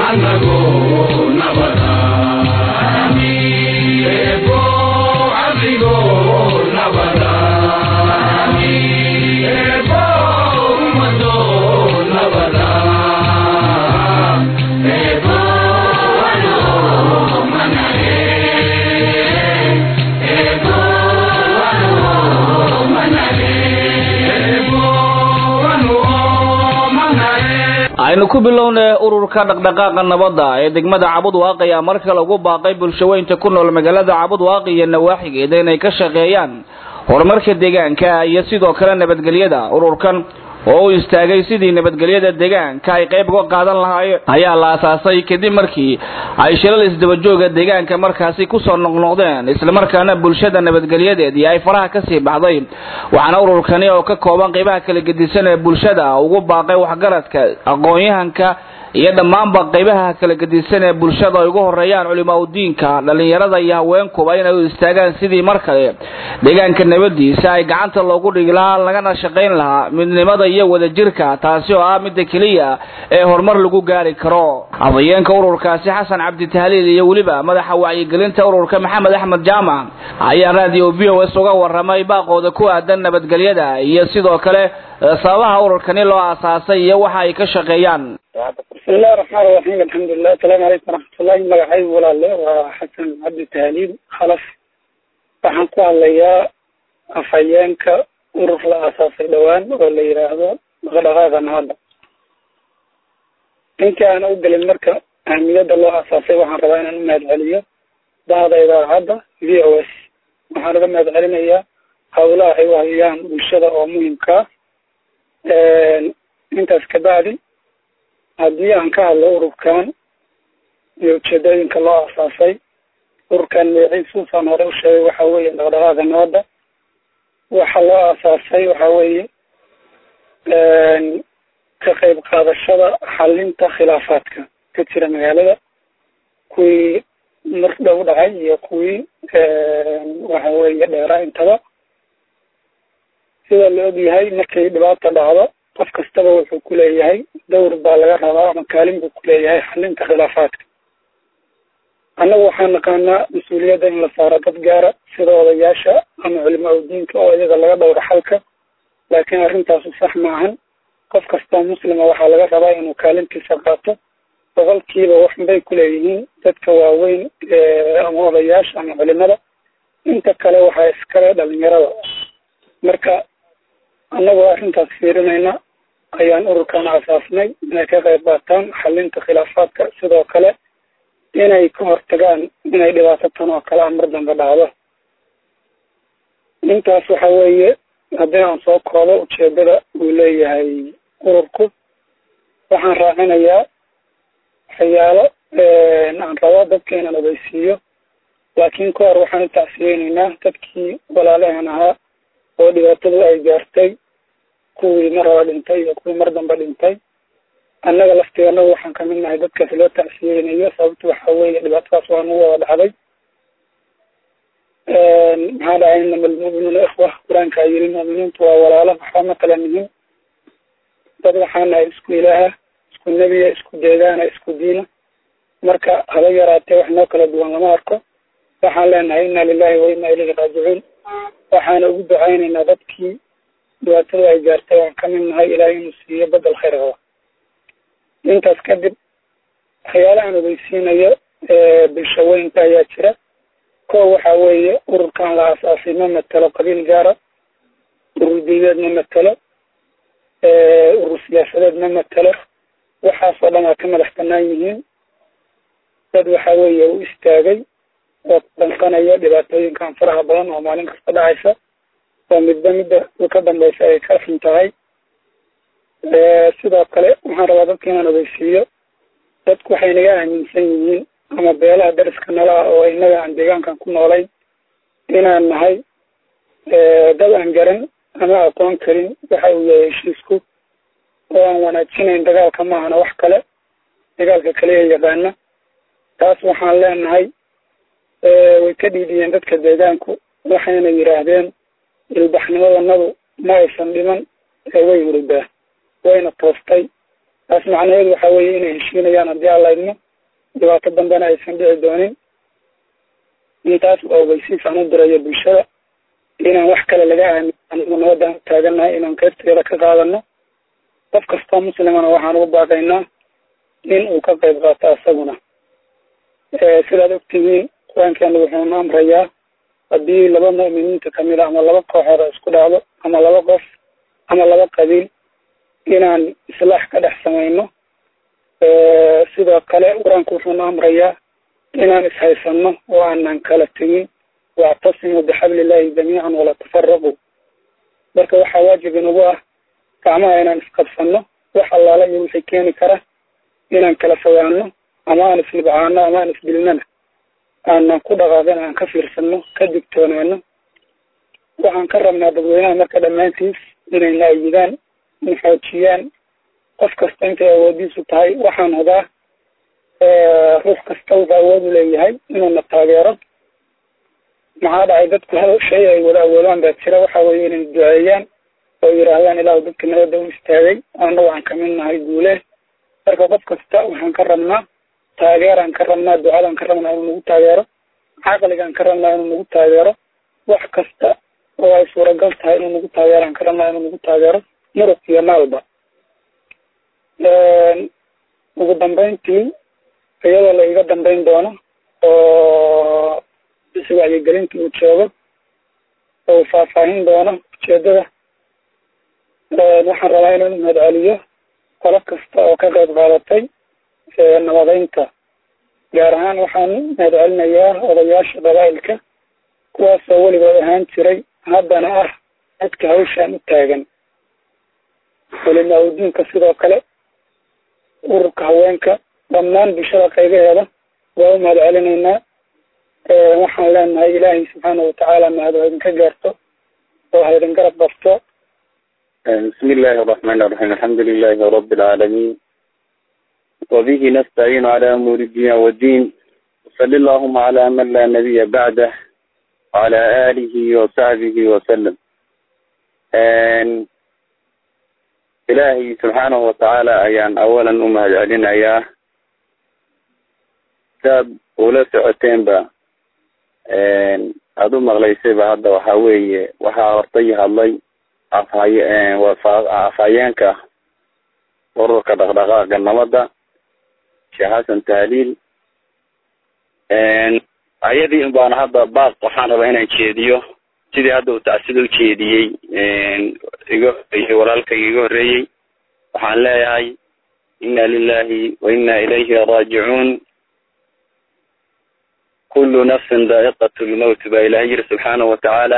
aynu ku bilownay ururka dhaqdhaqaaqa nabadda ee degmada cabud waaqi ayaa mar kale ugu baaqay bulshaweynta ku nool magaalada cabud waaqi iyo nawaaxigeeda inay ka shaqeeyaan horumarka deegaanka iyo sidoo kale nabadgelyada ururkan oo u istaagay sidii nabadgelyada deegaanka ay qayb uga qaadan lahaayeen ayaa la asaasay kadib markii ay shilal isdabajooga deegaanka markaasi kusoo noqnoqdeen islamarkaana bulshada nabadgelyadeedii ay faraha kasii baxday waxaana ururkani oo ka kooban qaybaha kala gedisan ee bulshada ugu baaqay waxgaradka aqoon-yahanka iyo dhammaanba qaybaha kala gedisan ee bulshada ay ugu horeeyaan culimaa udiinka dhalinyarada iyo haweenkuba inay u istaagaan sidii mar kale deegaanka nabadiisa ay gacanta loogu dhigi lahaa lagana shaqayn lahaa midnimada iyo wadajirka taasi oo ah midda keliya ee horumar lagu gaari karo afhayeenka ururkaasi xasan cabdi tahliil iyo weliba madaxa wacyigelinta ururka maxamed axmed jaamac ayaa radio v o s uga waramay baaqooda ku aadan nabadgelyada iyo sidoo kale sababaha ururkani loo aasaasay iyo waxa ay ka shaqeeyaan bismillahi raxmaan raxiim alxamdulilah asalaamu calaykum waraxmatullahi magacaygu walaale waa xasan cabdi tahliil khalaf waxaan ku hadlayaa afhayeenka urur la aasaasay dhowaan oo la yidhaahdo dhaqdhaqaaqa nabadda intii aana u gelin marka ahmiyadda loo aasaasay waxaan rabaa inaan u mahad celiyo bahda idaacadda v o s waxaan uga mahad celinayaa hawlaha ay u hayaan bulshada oo muhimkaa intaas kabacdi haddii aan ka hadlo ururkan iyo ujeedooyinka loo aasaasay ururkan magaciisuusaan hore u sheegay waxa weeye dhaqdhaqaaqa nabadda waxa loo aasaasay waxa weeye ka qayb qaadashada xalinta khilaafaadka ka jira magaalada kuwii mar dhow dhacay iyo kuwii waxa weeye dheeraa intaba sida la og yahay markay dhibaata dhacdo qof kastaba wuxuu ku leeyahay dawr baa laga rabaa ama kaalin buu ku leeyahay xalinta khilaafaadka annagu waxaan naqaanaa mas-uuliyadda in la saaro dad gaara sida odayaasha ama culimaa udiinka oo iyaga laga dhowro xalka laakiin arrintaasu sax maahan qof kastoo muslima waxaa laga rabaa inuu kaalintiisa qaato boqolkiiba waxbay ku leeyihiin dadka waaweyn ama odayaasha ama culimada inta kale waxaa iskale dhalinyarada marka annagoo arrintaas fiirinayna ayaan ururkan asaasnay inay ka qayb qaataan xalinta khilaafaadka sidoo kale inay ka hortagaan inay dhibaato tan oo kale a mar dambe dhacdo intaas waxa weeye haddii aan soo koobo ujeedada uu leeyahay ururku waxaan raacinayaa waxyaalo aan rabo dadka inaan ogeysiiyo laakiin ka hor waxaan u tacsiyeyneynaa dadkii walaalaheen ahaa oo dhibaatadu ay gaartay kuwii mar hore dhintay iyo kuwii mar dambe dhintay annaga laftigannagu waxaan kamid nahay dadkaas loo tacsiyeynayo sababta waxa weeye dhibaatadaas waa nagu wada dhacday maxaa dhacay inama almu'minuuna ikhwa qur-aankaa yiri mu'miniintu waa walaalo waxba ma kala nihin dad waxaa nahay isku ilaaha isku nebiya isku deegaana isku diina marka haba yaraatee wax noo kala duwan lama arko waxaan leenahay inna lilahi wa inna ilayhi raajicuun waxaana ugu ducaynaynaa dadkii dhibaatada ay gaartay waan kamid nahay ilaahay inuu siiyo bedel khayr qaba intaas kadib waxyaalahaan ogeysiinayo bulshaweynka ayaa jira ko waxa weeye ururkan la aasaasay ma matelo qabiil gaara urur diineed ma matelo urur siyaasadeed ma matelo waxaasoo dhan waa ka madax banaan yihiin dad waxa weeye u istaagay oo danqanaya dhibaatooyinkan faraha badan oo maalin kasta dhacaysa oo midba midda ka dambeysa ay ka xun tahay sidoo kale waxaan rabaa dadka inaan ogeysiiyo dadku waxay naga aaminsan yihiin ama beelaha dariska nala ah oo inaga aan deegaankan ku noolayn inaan nahay dad aan garan ama aqoon karin waxa uu yahay heshiisku oo aan wanaajinayn dagaalka maahana wax kale dagaalka kaliya yaqaana taas waxaan leenahay way ka dhiidiyeen dadka deegaanku waxayna yidhaahdeen ilbaxnimadanadu ma aysan dhiman ee way hurdaa wayna toostay taas macnaheedu waxa weeye inay heshiinayaan haddii aan laydno dhibaato dambena aysan dhici doonin intaas waa ogeysiis aan u dirayo bulshada inaan wax kale laga aamin anigu nabadaan taagannahay inaan qaybteeda ka qaadano qof kastoo muslimana waxaan ugu baaqaynaa in uu ka qayb qaato asaguna sidaad ogtihiin qur-aankeena wuxuuna amrayaa haddii laba mu'miniinta kamid a ama laba kooxood oo isku dhacdo ama laba qof ama laba qabiil inaan islaax ka dhex samayno sidoo kale qur-aanku wuxuuna amrayaa inaan ishaysano oo aanan kala tegin wactasimuu bixablillahi jamiican wala tafaraquu marka waxaa waajib inagu ah gacmaha inaan isqabsano wax allaala iyo wixii keeni kara inaan kala fogaano ama aan isnibcaano ama aan isdilnana aanan ku dhaqaaqin aan ka fiirsano ka digtoonaano waxaan ka rabnaa dadweynaha marka dhammaantiis inay naayidaan in xoojiyaan qof kasta intay awoodiisu tahay waxaan hubaa ruux kasta wuxuu awood u leeyahay inuuna taageero maxaa dhacay dadku hal shay ay wada awoodaan baa jira waxa weeye inay duceeyaan oo yidhaahdaan ilaahu dadka nabadda u istaagay annagu aan kamid nahay guule marka qof kasta waxaan ka rabnaa taageeraan ka rabnaa ducadaan ka rabnaa inuu nagu taageero caqligaan ka rabnaa inuu nagu taageero wax kasta oo ay suuragal tahay inuu nagu taageeraan ka rabnaa inuu nagu taageero muruq iyo maalba ugu dambeyntii iyadoo la iga dambeyn doono oo bisi wacyigelinta uu joogo oo uu faahfaahin doono ujeedada waxaan rabaa inaan mahad celiyo qolo kasta oo ka qayb qaadatay nabadeynta gaar ahaan waxaan mahad celinayaa odayaasha qabaa'ilka kuwaasoo weligood ahaan jiray haddana ah dadka hawshaan u taagan culimaa-udiinka sidoo kale ururka haweenka dhammaan bulshada qaybaheeda waa u mahad celinaynaa waxaan leenahay ilaahay subxaana watacaala mahad ha idinka gaarto oo ha idin garab qabto بسم الله الرحمن الرحيم الحمد لله رب العالمين وبه نستعين على أمور الدين والدين وصلى اللهم على من لا نبي بعده وعلى آله وصحبه وسلم إلهي سبحانه وتعالى أيان أولا أمهد علينا يا كتاب ولا سعتين با أدو مغليسي هذا وحاوي وحا أرطيها الله afhayeenka ururka dhaqdhaqaaqa nabadda sheekh xasan tahliil ayadii un baana hadda baaq waxaan rabaa inaan jeediyo sidii hadda uu tacsida u jeediyey iga horeeyey walaalkayga iga horreeyey waxaan leeyahay inna lilahi wa inna ilayhi raajicuun kullu nafsin daa'iqat lmowt baa ilahay yiri subxaanahu watacaala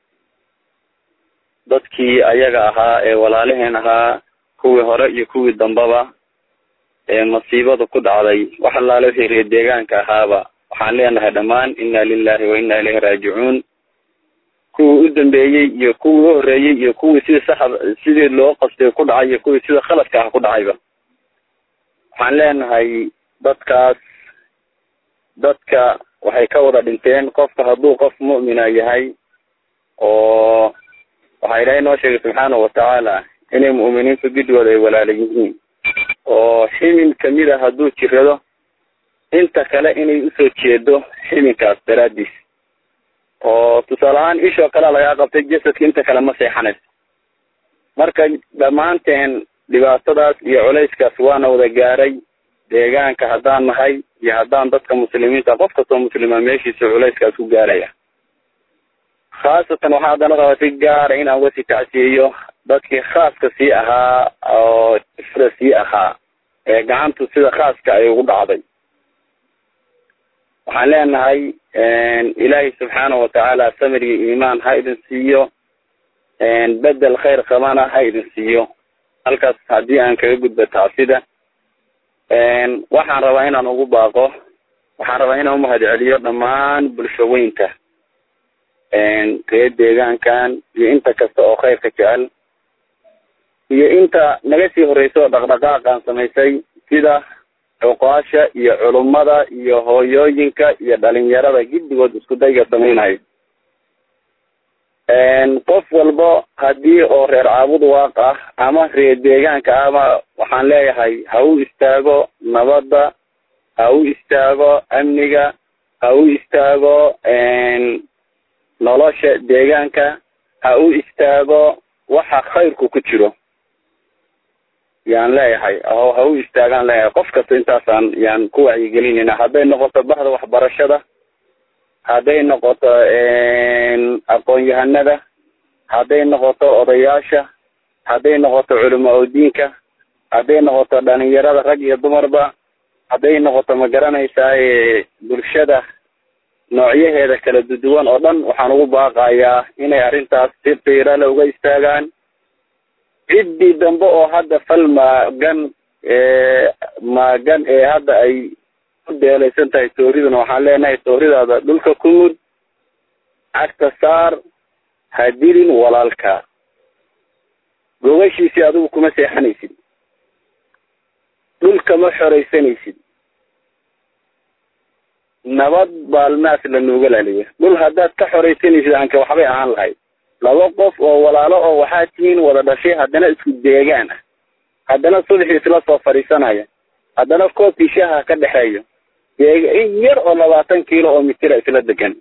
dadkii ayaga ahaa ee walaalaheen ahaa kuwii hore iyo kuwii dambaba ee masiibada ku dhacday wax allaale wixii reer deegaanka ahaaba waxaan leenahay dhammaan inna lilahi wa inna ilayhi raajicuun kuwii u dambeeyey iyo kuwii u horreeyey iyo kuwii sidii saxa sidii loo qastay ku dhacay iyo kuwii sida khaladka ah ku dhacayba waxaan leenahay dadkaas dadka waxay ka wada dhinteen qofka hadduu qof mu'mina yahay oo waxaa ilaahay noo sheegay subxaanahu watacaala inay mu'miniintu gidwooda ay walaala yihiin oo ximin kamid a hadduu jirado inta kale inay usoo jeedo ximinkaas daraadiis oo tusaale ahaan ishoo kalea lagaa qabtay jasadka inta kale ma seexanayso marka dhammaanteen dhibaatadaas iyo culayskaas waana wada gaaray deegaanka haddaan nahay iyo haddaan dadka muslimiinta qof kastoo muslima meeshiisa culayskaas ku gaaraya khaasatan waxaa haddana rabaa si gaara inaan wasi tacsiyeyo dadkii khaaska sii ahaa oo ifda sii ahaa ee gacantu sida khaaska ay ugu dhacday waxaan leenahay ilaahay subxaanahu watacaala samir iyo iimaan ha idin siiyo bedel khayr qabana ha idin siiyo halkaas haddii aan kaga gudbo tacsida waxaan rabaa inaan ugu baaqo waxaan rabaa inaan umahad celiyo dhammaan bulshaweynta reer deegaankan iyo inta kasta oo khayrka jecel iyo inta naga sii horreysa oo dhaqdhaqaaqaan samaysay sida cuqaasha iyo culummada iyo hooyooyinka iyo dhalinyarada giddigood isku dayga samaynayo qof walba haddii oo reer caabud waaq ah ama reer deegaanka ama waxaan leeyahay ha u istaago nabadda ha u istaago amniga ha u istaago nolosha deegaanka ha u istaago waxa khayrku ku jiro yaan leeyahay ha u istaagaan leeyahay qof kasta intaasaan yaan ku wacyigelinayna hadday noqoto bahda waxbarashada hadday noqoto aqoon-yahanada hadday noqoto odayaasha hadday noqoto culama odiinka hadday noqoto dhalinyarada rag iyo dumarba hadday noqoto ma garanaysaa bulshada noocyaheeda kala duduwan oo dhan waxaan ugu baaqayaa inay arrintaas si qiirale uga istaagaan ciddii dambe oo hadda fal maagan maagan ee hadda ay ku deelaysan tahay tooriduna waxaan leenahay tooridaada dhulka ku mud cagta saar ha dilin walaalka gogashiisii adigu kuma seexanaysid dhulka ma xoraysanaysid nabad baalmaas la nooga laaliya dhul haddaad ka xoraysanaysid anka waxbay ahaan lahayd laba qof oo walaalo oo waxaa tihiin wada dhashay haddana isku deegaan ah haddana subaxii isla soo fadhiisanaya haddana koobkii shaaha ka dhexeeyo in yar oo labaatan kiilo oo mitira isla degan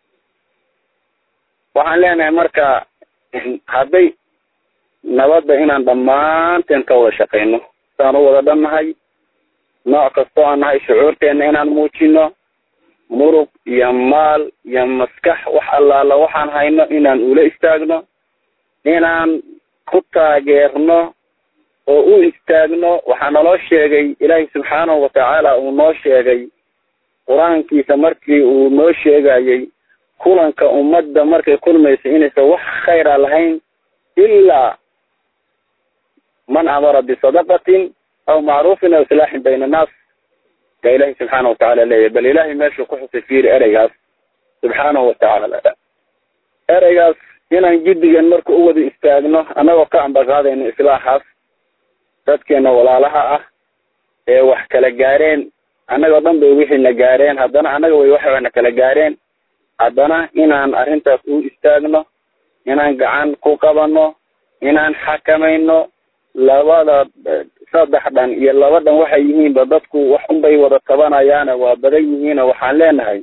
waxaan leenahay marka hadday nabadda inaan dhammaanteen ka wada shaqayno saan u wada dhannahay nooc kastoo aan nahay shucuurteena inaan muujino murug iyo maal iyo maskax wax allaala waxaan hayno inaan ula istaagno inaan ku taageerno oo u istaagno waxaa naloo sheegay ilaahay subxaanahu watacaala uu noo sheegay qur-aankiisa markii uu noo sheegayay kulanka ummadda markay kulmaysa inaysan wax khayra lahayn ilaa man amara bisadaqatin aw macruufin aw islaaxin bayna annaas yaa ilahi subxaana watacaala leeyahy bal ilahay meeshuu ku xusay fiiri ereygaas subxaanahu watacaala ereygaas inaan jiddigan marka u wada istaagno annagoo ka ambaqaadayno islaaxaas dadkeena walaalaha ah ee wax kala gaareen annagoo dhan bay wixiina gaareen haddana annaga way waxna kala gaareen haddana inaan arrintaas u istaagno inaan gacan ku qabano inaan xakamayno labada saddex dhan iyo laba dhan waxay yihiinba dadku wax unbay wada tabanayaane waa badan yihiino waxaan leenahay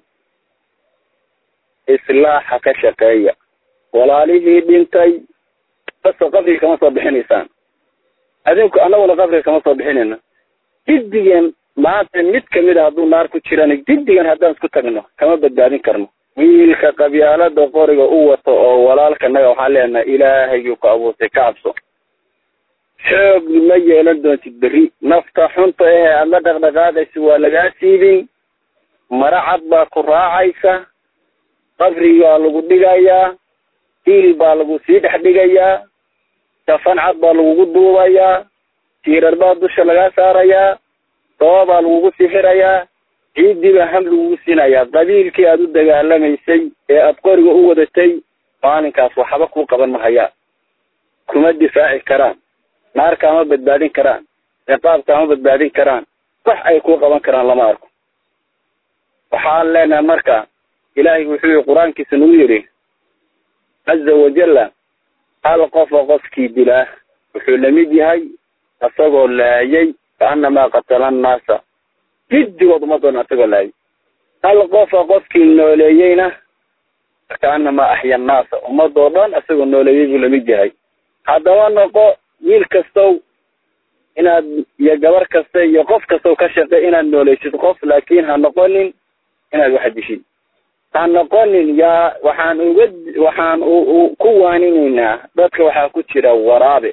islaaxa ka shaqeeya walaalihii dhintay baso qabriga kama soo bixinaysaan adinku annaguna qabriga kama soo bixinayno jiddigan maanta mid kamid a hadduu naar ku jirana jiddigan haddaan isku tagno kama badbaadin karno wiilka qabyaalada qoriga u wato oo walaalkanaga waxaan leenahay ilaahayuu ku abuurtay ka cabso xoog ma yeelan doontid berri nafta xunta ehe aada la dhaqdhaqaadaysa waa lagaa siibin mara cad baa ku raacaysa qabrigaa lagu dhigayaa hiil baa lagu sii dhex dhigayaa safan cad baa lagugu duubayaa tiirar baa dusha lagaa saarayaa daba baa lagugu sii xirayaa ciiddii baa ham lagugu siinayaa qabiilkii aada u dagaalamaysay ee aada qoriga u wadatay maalinkaas waxba kuu qaban mahayaan kuma difaaci karaan naar kaama badbaadin karaan ciqaab kaama badbaadin karaan wax ay kuu qaban karaan lama arko waxaan leenahay marka ilaahay wuxuu yihi qur-aankiisa nagu yidhi caza wajalla hal qofa qofkii dilaa wuxuu lamid yahay isagoo laayay kaanamaa qatala annaasa jiddigood umadoona isagoo laayay hal qofa qofkii nooleeyeyna kaanamaa axya annaasa ummadoo dhan isagoo nooleeyey buu lamid yahay haddaba noqo wiil kastow inaad iyo gabar kasta iyo qof kastow ka shaqe inaad nooleysid qof laakin ha noqonin inaad wax dishid ha noqonin yaa waxaan uga waxaan ku waaninaynaa dadka waxaa ku jira waraabe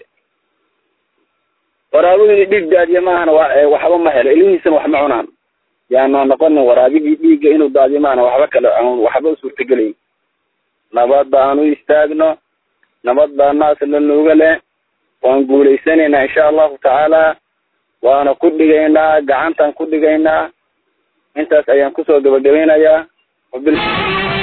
waraabihii dhiig daadiye maahana waxba ma helo ilmihiisana wax ma cunaan yaana noqonin waraabihii dhiigga inuu daadiyo maahana waxba kale aan waxba usuurtagelayn nabadda aan u istaagno nabad baa naas la nuuga leh waan guulaysanaynaa insha allahu tacaala waana ku dhigaynaa gacantaan ku dhigaynaa intaas ayaan kusoo gabagabaynayaa wabil